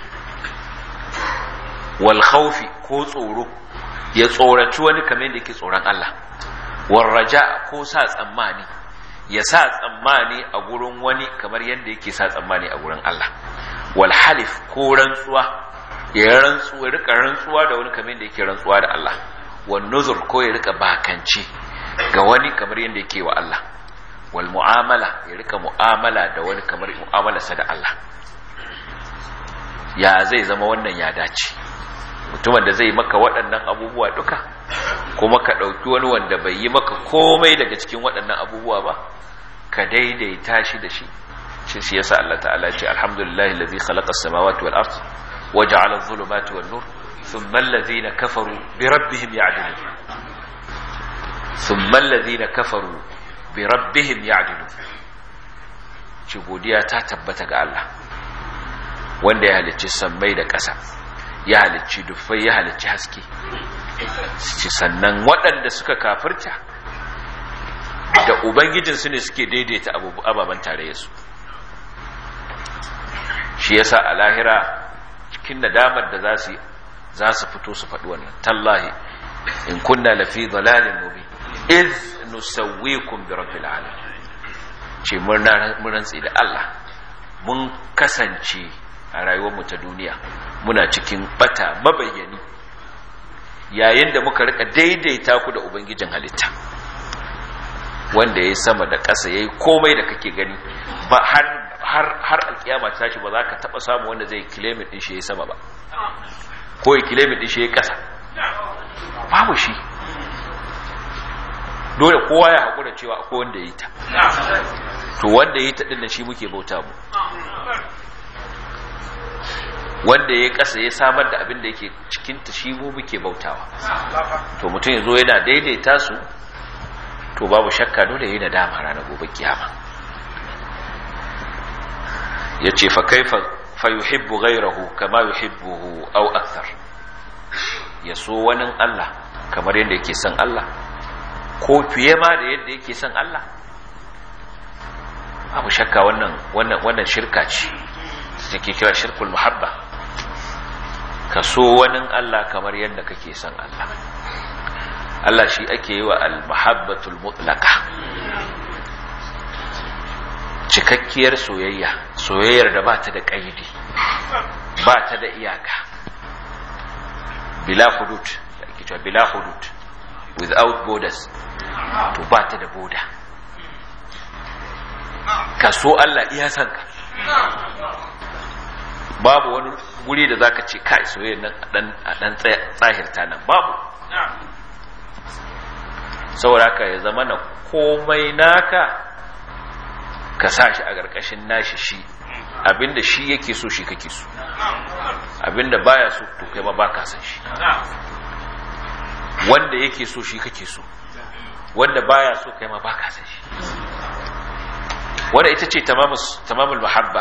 wal khawfi ko tsoro ya tsoraci wani kamar yadda yake tsoron Allah wal raja ko sa tsammani ya sa tsammani a gurin wani kamar yadda yake sa tsammani a gurin Allah wal halif ko rantsuwa ya rantsuwa rika rantsuwa da wani kamar yadda yake rantsuwa da Allah wal nuzur ko ya rika bakanci ga wani kamar yadda yake wa Allah wal mu'amala ya rika mu'amala da wani kamar mu'amalarsa da Allah ya zai zama wannan ya dace mutumin da zai maka waɗannan abubuwa duka kuma ka ɗauki wani wanda bai yi maka komai daga cikin waɗannan abubuwa ba ka daidaita shi da shi shi shi yasa Allah ta'ala ce alhamdulillahi allazi khalaqa as-samawati wal ard wa ja'ala adh-dhulumati wan nur thumma alladhina kafaru bi rabbihim ya'dilun thumma alladhina kafaru bi rabbihim ya'dilun ci godiya ta tabbata ga Allah wanda ya halicci sammai da ƙasa ya halicci dufai ya halicci haske ci sannan waɗanda suka kafirta da ubangijinsu ne suke daidaita ababen tarayyarsu shi yasa a lahira cikin nadamar da za su za su fito su faɗi wannan tallahi in kunna lafi dalalin mubin iz nusawwikum bi rabbil alamin ce mun rantsi da Allah mun kasance a rayuwarmu ta duniya muna cikin bata mabayyani yayin da muka rika daidaita ku da ubangijin halitta wanda ya sama da ƙasa ya yi komai da kake gani ba har har har alkiyama ta tashi ba za ka taɓa samu wanda zai kilomin ɗin shi ya sama ba ko ya kilomin ɗin shi ya ƙasa babu shi dole kowa ya haƙura cewa akwai wanda ya yi ta to wanda ya yi ta ɗin da shi muke bauta mu wanda ya ƙasa ya samar da abin da yake cikinta shi mu muke bautawa to mutum ya zo yana daidaita su to babu shakka dole yi nadama ranar gobe kiyama ya ce fa kaifa fa yuhibbu ghayrahu kama yuhibbuhu aw akthar ya so wani Allah kamar yadda yake son Allah ko fiye ma da yadda yake son Allah babu shakka wannan wannan wannan shirka ce take kira shirkul muhabba ka so wani Allah kamar yadda kake son Allah Allah shi ake yi wa al-mahabbatul mutlaqa cikakkiyar soyayya soyayyar da ba ta da ƙaidi ba ta da iyaka bila hudud da ake cewa bila hudud without borders to ba ta da boda ka so Allah iya san ka babu wani guri da zaka ce kai soyayyar nan a dan tsahirta nan babu saboda ka ya zama na komai naka ka sa shi a ƙarƙashin nashi shi abinda shi yake so shi kake so abinda baya so to kai ma baka san shi wanda yake so shi kake so wanda baya so kai ma baka san shi wanda ita ce tamamul mahabba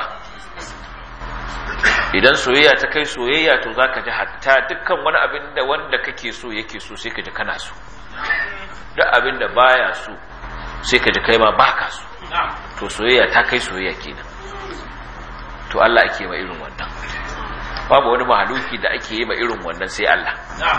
idan soyayya ta kai soyayya to zaka ji hatta dukkan wani abin da wanda kake so yake so sai ka ji kana so duk abin da baya so sai ka ji kai ma baka so to soyayya ta kai soyayya kenan to Allah ake ma irin wannan babu wani mahaluki da ake yi ma irin wannan sai Allah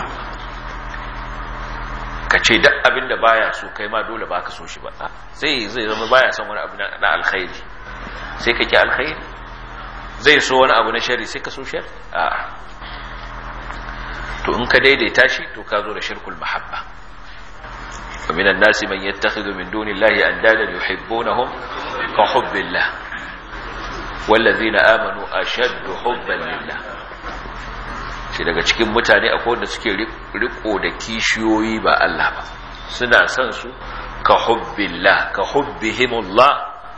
ka ce duk abin da baya so kai ma dole baka so shi ba sai zai zama baya son wani abu na alkhairi sai ka ki alkhairi zai so wani abu na shari sai ka so shari a'a to in ka daidaita shi to ka zo da shirkul mahabba ومن الناس من يتخذ من دون الله أندادا يحبونهم كحب الله والذين آمنوا أشد حبا لله shi daga cikin mutane akwai wanda suke riko da kishiyoyi ba Allah ba suna son su ka hubbillah ka hubbihimullah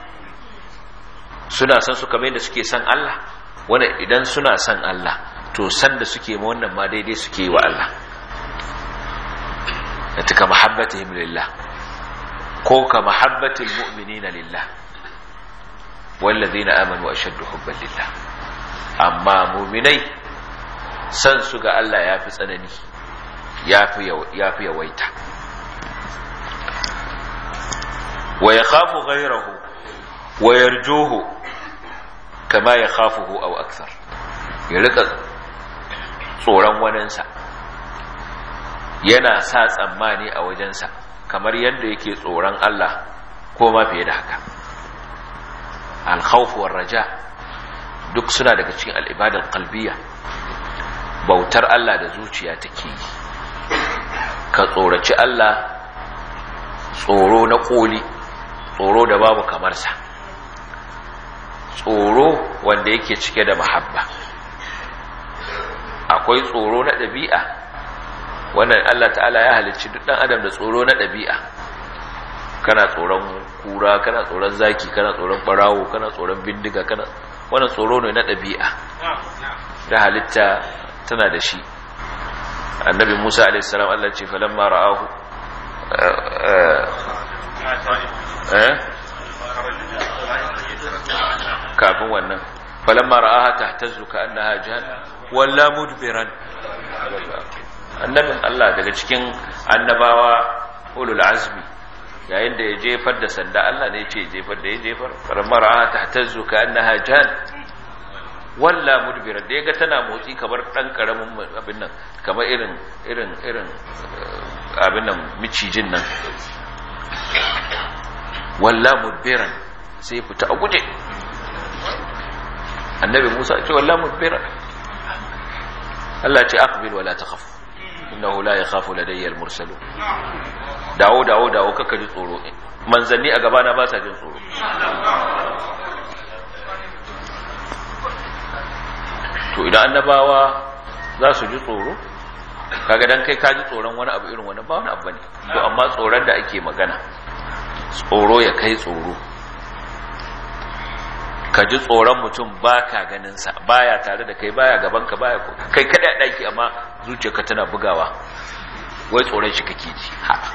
suna son su kamar yadda suke son Allah wanda idan suna son Allah to san da suke ma wannan ma daidai suke yi wa Allah ta ka mahabbatihim lillah ko ka mahabbatil mu'minina lillah wallazina amanu ashaddu hubban lillah amma mu'minai san su ga Allah yafi tsanani yafi yafi yawaita wa yakhafu ghayrahu wa yarjuhu kama yakhafuhu aw akthar ya rika tsoron waninsa yana sa tsammani a wajensa kamar yadda yake tsoron Allah ko ma fiye da haka alkhawfuwar raja duk suna daga cikin al'ibadar kalbiya bautar Allah da zuciya take yi ka tsoraci Allah tsoro na koli tsoro da babu kamarsa tsoro wanda yake cike da mahabba akwai tsoro na ɗabi'a wannan Allah ta'ala ya halicci duk dan adam da tsoro na ɗabi'a kana tsoron kura kana tsoron zaki kana tsoron barawo kana tsoron bindiga kana wannan tsoro ne na ɗabi'a da halitta tana da shi annabi Musa alaihi salam Allah ce falamma ra'ahu eh kafin wannan falamma ra'aha tahtazzu ka annaha jahannam walla mudbiran annabin Allah daga cikin annabawa ulul azmi yayin da ya jefar da sanda Allah ne ce jefar da ya jefar faramara ta tazzu ka annaha jan walla mudbira da yaga tana motsi kamar dan karamin abin nan kamar irin irin irin abin nan micijin nan walla mudbiran sai fita a guje annabi Musa ce wallahi mudbira Allah ce aqbil wala takhaf innahu la yakhafu ladayya al-mursalun dawo dawo dawo kaka ji tsoro manzanni a gabana ba sa jin tsoro to idan annabawa za su ji tsoro kaga dan kai ka ji tsoron wani abu irin wani ba wani abu ne to amma tsoron da ake magana tsoro ya kai tsoro ka ji tsoron mutum ba ka ganinsa baya tare da kai baya gabanka baya kai kada ɗaki amma zuciyarka tana bugawa wai tsoron shi kake ji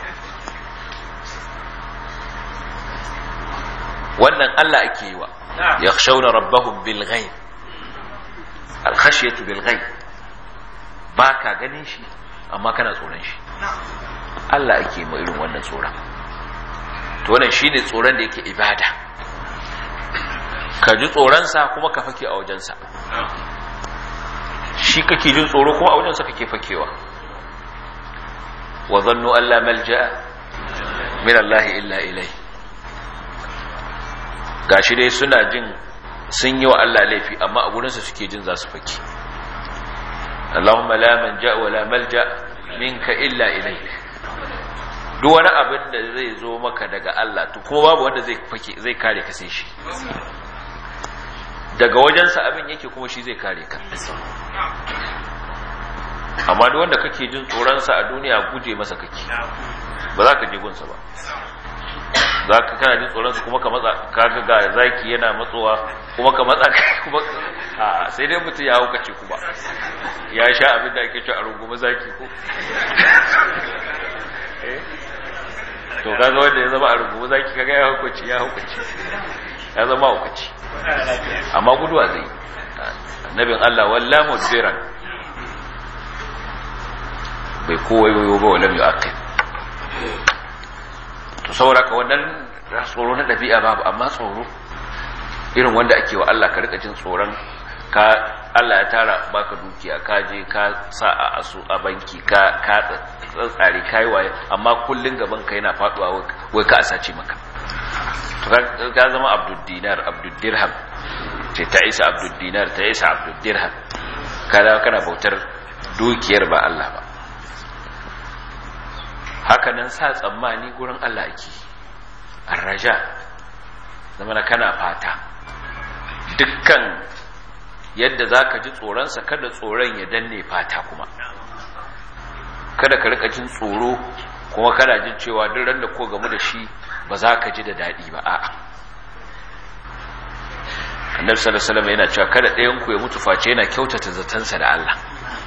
wannan Allah ake yi wa ya shauna rabbahum bil ghaib al khashyatu bil ghaib ba ka ganin shi amma kana tsoron shi Allah ake yi ma irin wannan tsoron to wannan shine tsoron da yake ibada ka ji tsoronsa kuma ka fake a wajensa shi kake jin tsoro kuma a wajensa kake fakewa wa zannu Allah malja min Allah illa ilai gashi dai suna jin sun yi wa Allah laifi amma a gurinsa suke jin za su fake Allahumma la manja wa la malja minka illa ilai duk wani abin da zai zo maka daga Allah to kuma babu wanda zai fake zai kare ka sai shi daga wajensa abin yake kuma shi zai kare ka amma duk wanda kake jin tsoronsa a duniya guje masa kake ba za ka je gunsa ba za ka kana jin tsoronsa kuma ka matsa kaga ga zaki yana matsowa kuma ka matsa kuma a sai dai mutum ya haukace kuma ya sha abin da ake ci a rungumi zaki ko to kaga wanda ya zama a rungumi zaki kaga ya haukace ya haukace ya zama haukace amma guduwa zai annabin Allah walla mudbiran bai kowayoyo ba walam yu'aqib to saboda ka wannan tsoro na dabi'a babu amma tsoro irin wanda ake wa Allah ka rika jin tsoron ka Allah ya tara baka dukiya ka je ka sa a asu a banki ka ka tsare kai waye amma kullun gaban ka yana faduwa wai ka asace maka to ka zama abdul dinar abdul dirham ce ta isa abdul dinar ta isa abdul dirham kada kana bautar dukiyar ba Allah ba hakanan sa tsammani gurin Allah ake arraja zama kana fata dukkan yadda za ka ji tsoronsa kada tsoron ya danne fata kuma kada ka rika jin tsoro kuma kana jin cewa duk ran da ko gamu da shi ba za ka ji da daɗi ba a'a annabi sallallahu alaihi wasallam yana cewa kada ɗayan ku ya mutu face yana kyautata zatansa da Allah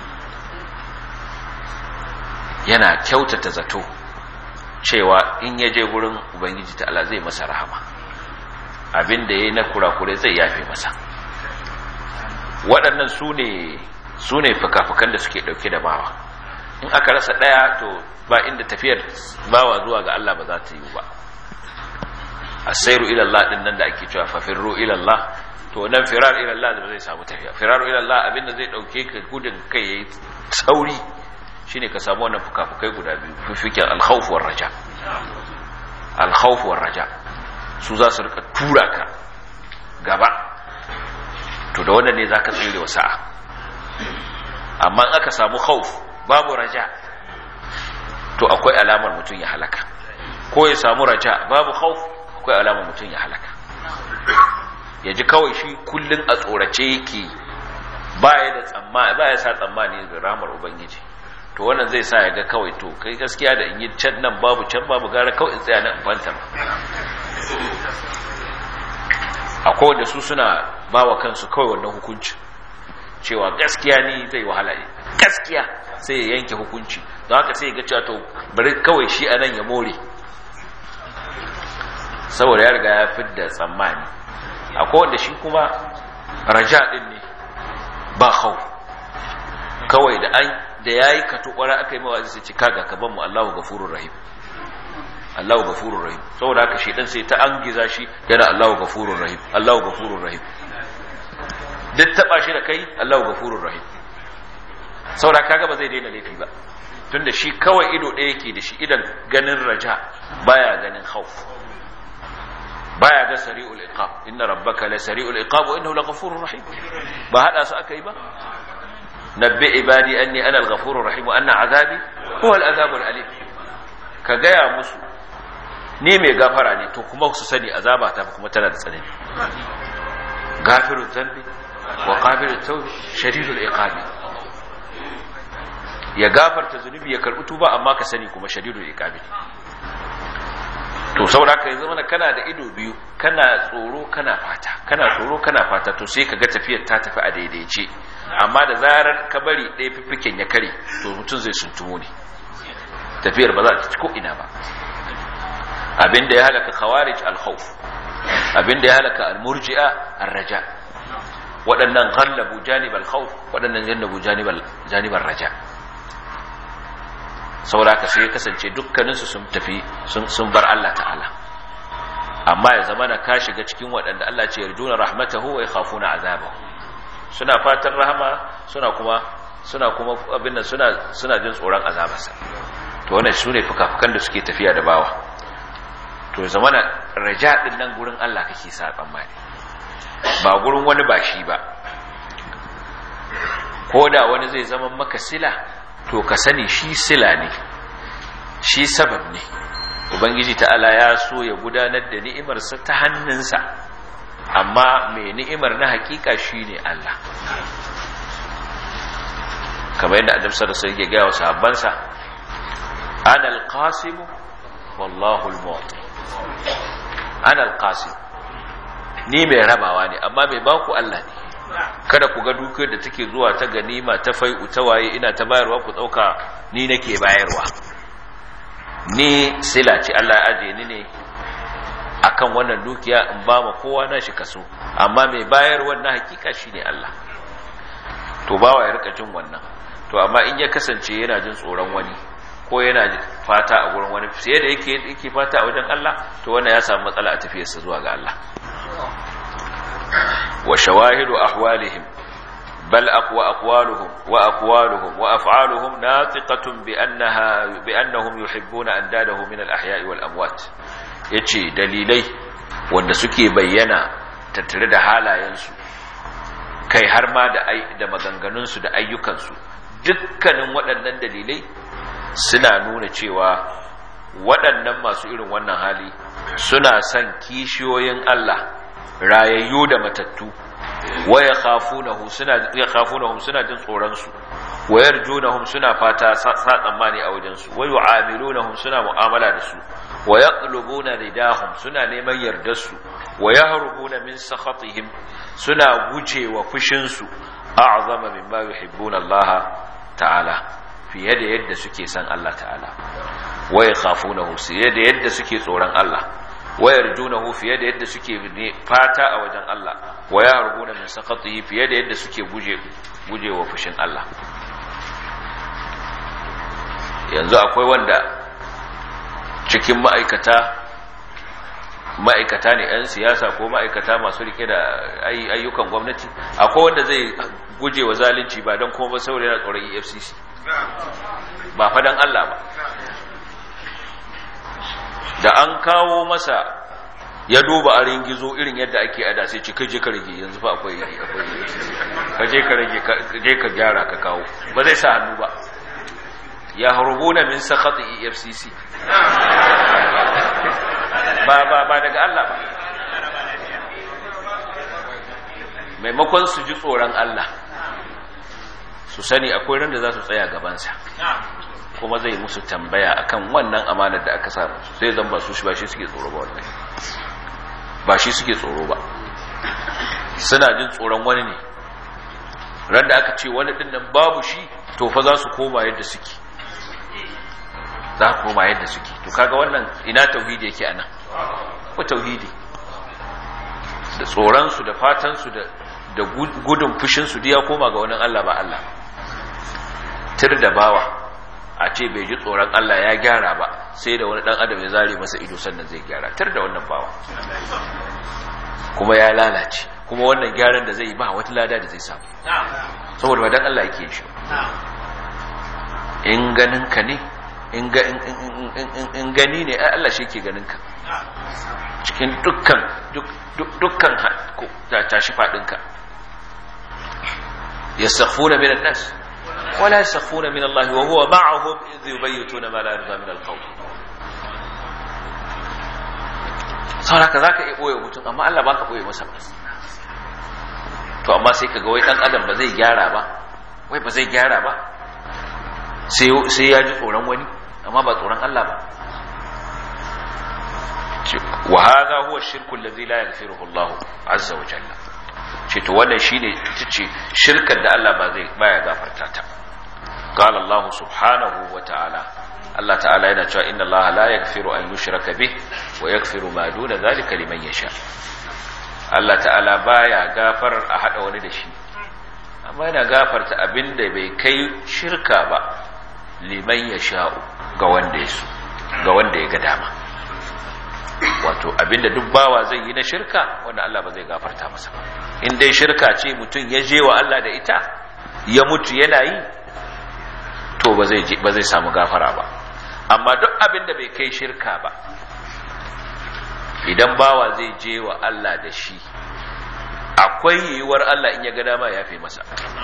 yana kyautata zato cewa in ya je gurin ubangiji ta Allah zai masa rahama abin da yayi na kurakure zai yafe masa waɗannan su ne su ne fuka-fukan da suke ɗauke da bawa in aka rasa ɗaya to ba inda tafiyar bawa zuwa ga Allah ba za ta yi ba asairu ila Allah din nan da ake cewa fafirru ila Allah to nan firar ila Allah da zai samu tafiya firar ila Allah abinda zai dauke ka gudun kai yayi sauri shine ka samu wannan fukafukai guda biyu fifikin al-khawf war raja al-khawf war raja su za su rika tura ka gaba to da wannan ne zaka tsire wa sa'a amma in aka samu khawf babu raja to akwai alamar mutum ya halaka ko ya samu raja babu khawf akwai alamar mutum ya halaka ya ji kawai shi kullum a tsorace yake baya da tsammani baya sa tsammani da ramar ubangiji to wannan zai sa ya ga kawai to kai gaskiya da in yi can nan babu can babu gara kawai in tsaya nan in fanta akwai wanda su suna bawa kansu kawai wannan hukunci cewa gaskiya ni zai wahala ne gaskiya sai ya yanke hukunci don haka sai ya ga cewa to bari kawai shi anan ya more saboda ya riga ya fidda tsammani akwai wanda shi kuma raja din ne ba hau kawai da an da yayi katukwara aka yi mawazi sai cika ga kaban mu Allahu gafurur rahim Allahu gafurur rahim saboda haka shi dan sai ta angiza shi yana Allahu gafurur rahim Allahu gafurur rahim duk taba shi da kai Allahu gafurur rahim saboda kaga ba zai daina laifi ba tunda shi kawai ido ɗaya yake da shi idan ganin raja baya ganin khauf baya ga sari'ul iqab inna rabbaka la sari'ul iqab wa innahu laghafurur rahim ba hada su akai ba nabbi ibadi anni ana al-ghafurur rahim wa anna azabi huwa al-azabul alim ka gaya musu ni mai gafara ne to kuma su sani azaba ta kuma tana da tsanani gafirul dhanbi wa qabilut tawb shadidul iqabi ya gafarta zunubi ya karbi tuba amma ka sani kuma shadidul iqabi to saboda haka yanzu mana kana da ido biyu kana tsoro kana fata kana tsoro kana fata to sai kaga tafiyar ta tafi a daidaice amma da zarar ka bari ɗaya fiffiken ya kare to mutum zai suntumo ne tafiyar ba za ta ci ko ina ba abinda ya halaka khawarij al-khawf abinda ya halaka al-murji'a ar-raja waɗannan ghallabu janib al-khawf waɗannan jannabu janib janib ar-raja saboda haka sai ya kasance dukkaninsu sun tafi sun bar Allah ta'ala amma ya zama na ka shiga cikin waɗanda Allah ce yarjuna rahmatahu wa yakhafuna azabahu suna fatan rahama suna kuma suna kuma abin nan suna suna jin tsoron azabarsa to wannan sune fukafukan da suke tafiya da bawa to ya zama na raja din nan gurin Allah kake sa tsammani ba gurin wani ba shi ba ko da wani zai zama maka sila to ka sani shi sila ne shi sabab ne ubangiji ta'ala ya so ya gudanar da ni'imarsa ta hannunsa amma mai ni'imar na hakika shi ne Allah kamar yadda adam sarasa yake gaya wa sahabbansa ana alqasimu wallahu almu'ti ana alqasim ni mai rabawa ne amma mai baku Allah ne kada ku ga dukiyar da take zuwa ta ganima ta fai'u ta waye ina ta bayarwa ku dauka ni nake bayarwa ni sila ce Allah ya aje ni ne akan wannan dukiya in ba ma kowa na shi kaso amma mai bayarwa na hakika shine Allah to bawa ya rika jin wannan to amma in ya kasance yana jin tsoron wani ko yana fata a gurin wani sai da yake yake fata a wajen Allah to wannan ya samu matsala a tafiyarsa zuwa ga Allah وشواهد أحوالهم بل أقوى أقوالهم وأقوالهم وأفعالهم ناطقة بأنها بأنهم يحبون أنداده من الأحياء والأموات يتشي دليلي wanda suke bayyana tattare da halayensu kai har ma da da maganganunsu da ayyukansu dukkanin waɗannan dalilai suna nuna cewa waɗannan masu irin wannan hali suna son kishiyoyin Allah rayayyu da matattu wa yakhafunahum suna yakhafunahum suna jin tsoron su wa yarjunahum suna fata sa tsammani a wajen su wa yu'amilunahum suna mu'amala da su wa yaqlubuna ridahum suna neman yardar su wa yahrubuna min sakhatihim suna gujewa fushin su a'zama mimma yuhibbuna Allah ta'ala fiye da yadda suke san Allah ta'ala wa yakhafunahu fiye da yadda suke tsoron Allah wayar junahu fiye da yadda suke fata a wajen Allah wa ya rubuna min sakatihi fiye da yadda suke guje guje wa fushin Allah yanzu akwai wanda cikin ma'aikata ma'aikata ne 'yan siyasa ko ma'aikata masu rike da ayyukan gwamnati akwai wanda zai guje wa zalunci ba don kuma ba saboda yana tsoron efcc ba fadan Allah ba da an kawo masa ya duba a ringizo irin yadda ake ada sai ci kaje ka rage yanzu fa akwai kaje ka rage kaje ka gyara ka kawo ba zai sa hannu ba ya harbuna min sakhati EFCC ba ba ba daga Allah ba maimakon su ji tsoron Allah su sani akwai ran da za su tsaya gabansa kuma zai musu tambaya akan wannan amanar da aka samu sai zan ba su shi ba shi suke tsoro ba wannan ba shi suke tsoro ba suna jin tsoron wani ne ran da aka ce wani din nan babu shi to fa za su koma yadda suke za su koma yadda suke to kaga wannan ina tauhidi yake anan ko tauhidi da tsoron su da fatan su da da gudun fushin su ya koma ga wani Allah ba Allah tir da bawa a ce bai ji tsoron Allah ya gyara ba sai da wani dan adam ya zare masa ido sannan zai gyara tar da wannan bawa kuma ya lalace kuma wannan gyaran da zai yi ba wata lada da zai samu saboda ba dan Allah yake shi in ganin ka ne in gani ne Allah shi ke ganin ka cikin dukkan dukkan tashi fadinka yastaghfuna min an-nas wala yastaghfuna min Allah wa huwa ma'ahum idh yubayyituna ma la yarda min al-qawl sauraka zaka iya boye mutum amma Allah baka boye masa to amma sai kaga wai dan adam ba zai gyara ba wai ba zai gyara ba sai sai ya ji tsoron wani amma ba tsoron Allah ba wa hadha huwa ash-shirku alladhi la yaghfiruhu Allah azza wa jalla ce to wannan shine tace shirkar da Allah ba zai baya gafarta ta qala Allah subhanahu wa ta'ala Allah ta'ala yana cewa inna Allah la yaghfiru an yushraka bih wa yaghfiru ma duna dhalika liman yasha Allah ta'ala baya gafar a hada wani da shi amma yana gafarta abinda bai kai shirka ba liman yasha'u ga wanda ya so ga wanda ya ga dama wato abinda duk bawa zai yi na shirka wanda Allah ba zai gafarta masa ba in dai shirka ce mutum ya je wa Allah da ita ya mutu yana yi to ba zai ba zai samu gafara ba amma duk abinda bai kai shirka ba idan bawa zai je wa Allah da shi akwai yiwuwar Allah in ya ga dama ya fi masa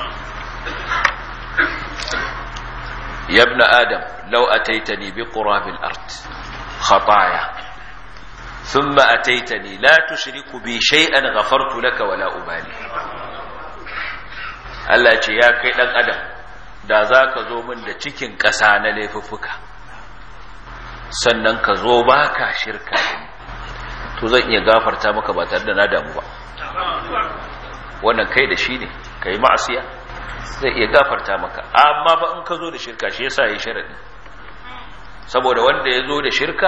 ya ibn adam law ataitani bi qurabil ard khataya ثم أتيتني لا تشرك بي شيئا غفرت لك ولا أبالي Allah ce ya kai ɗan adam da za ka zo min da cikin ƙasa na laifuffuka sannan ka zo ba ka shirka to zan iya gafarta maka ba tare da na damu ba wannan kai da shi ne ka yi ma'asiya zai iya gafarta maka amma ba in ka zo da shirka shi yasa ya sharaɗi saboda wanda ya zo da shirka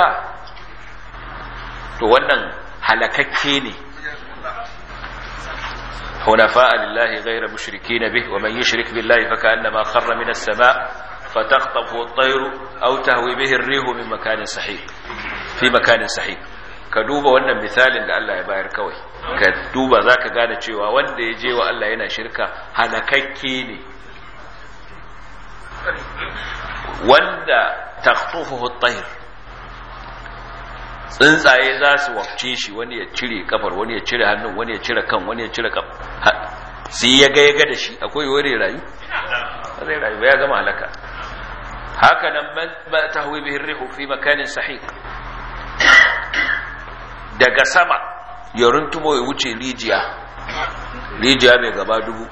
to wannan halakakke ne hunafa lillahi ghayra mushrikeen bih wa man yushrik billahi fakannama kharra minas samaa fatakhtafu at-tayru aw tahwi bihi ar-rihu min makanin sahih fi makanin sahih ka duba wannan misalin da Allah ya bayar kawai ka duba zaka gane cewa wanda ya je wa Allah yana shirka halakakke ne wanda takhtufuhu at-tayr tsuntsaye za su wafce shi wani ya cire kafar wani ya cire hannun wani ya cire kan wani ya cire kaf sai ya ga ya ga da shi akwai wani rayu zai rayu ba ya gama halaka haka nan ba tahwi bihi rihu fi makanin sahih daga sama ya runtumo ya wuce rijiya rijiya mai gaba dubu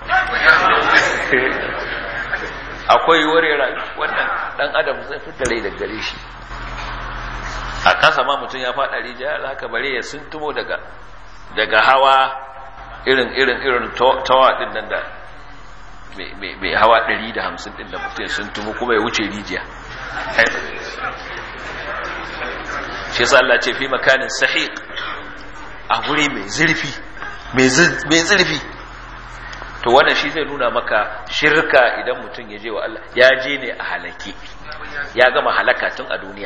akwai wani rayu wannan dan adam zai fitar rai daga gare shi a kasa ma mutum ya faɗa rijiya za ka bare ya suntumo daga daga hawa irin irin irin tawa din nan da mai hawa 150 din da mutum sun tumo kuma ya wuce rijiya shi yasa Allah ce fi makanin sahiq a guri mai zurfi mai zurfi to wannan shi zai nuna maka shirka idan mutum ya je wa Allah ya je ne a halake ya gama halaka tun a duniya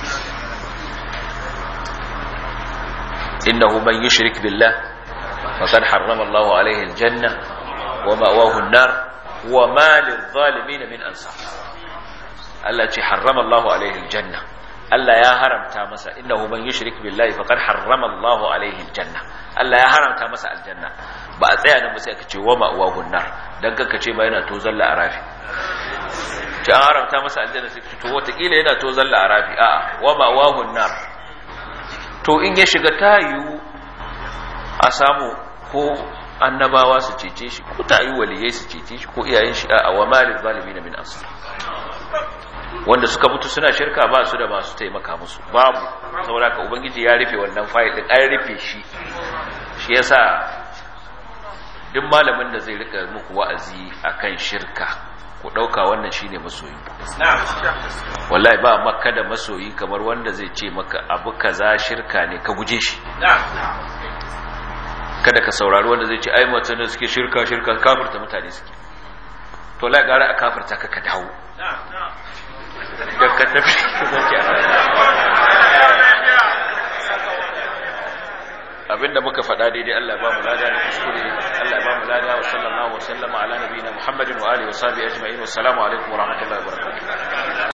innahu man yushrik billah faqad harrama Allah alaihi aljanna wa ma'wahu an-nar wa ma lil-zalimin min ansar Allah ce harrama Allah alaihi aljanna Allah ya haramta masa innahu man yushrik billahi faqad harrama Allah alaihi aljanna Allah ya haramta masa aljanna ba a tsaya nan ba sai aka ce wa ma'wahu an-nar dan kanka ce ba yana to zalla arafi ce an haramta masa aljanna sai to wata kila yana to zalla arafi a'a wa ma'wahu an-nar to in ya shiga tayu a samu ko annabawa su cece shi ko tayu waliyai su cece shi ko iyayen shi a wa malil zalimin min ansar wanda suka mutu suna shirka ba su da masu taimaka musu babu saboda ka ubangiji ya rufe wannan fayil din an rufe shi shi yasa duk malamin da zai rika muku wa'azi akan shirka ku dauka wannan shine masoyi wallahi ba makka da masoyi kamar wanda zai ce maka abu kaza shirka ne ka guje shi kada ka saurari wanda zai ce ai mutane suke shirka shirka kafirta mutane suke to la gara a kafirta ka ka dawo da ka tafi abinda muka faɗa daidai Allah ba mu lada da kuskure Allah ba mu lada wa sallallahu wa sallama ala nabiyina Muhammadin wa alihi wa sahbihi ajma'in wa assalamu alaikum wa rahmatullahi wa barakatuh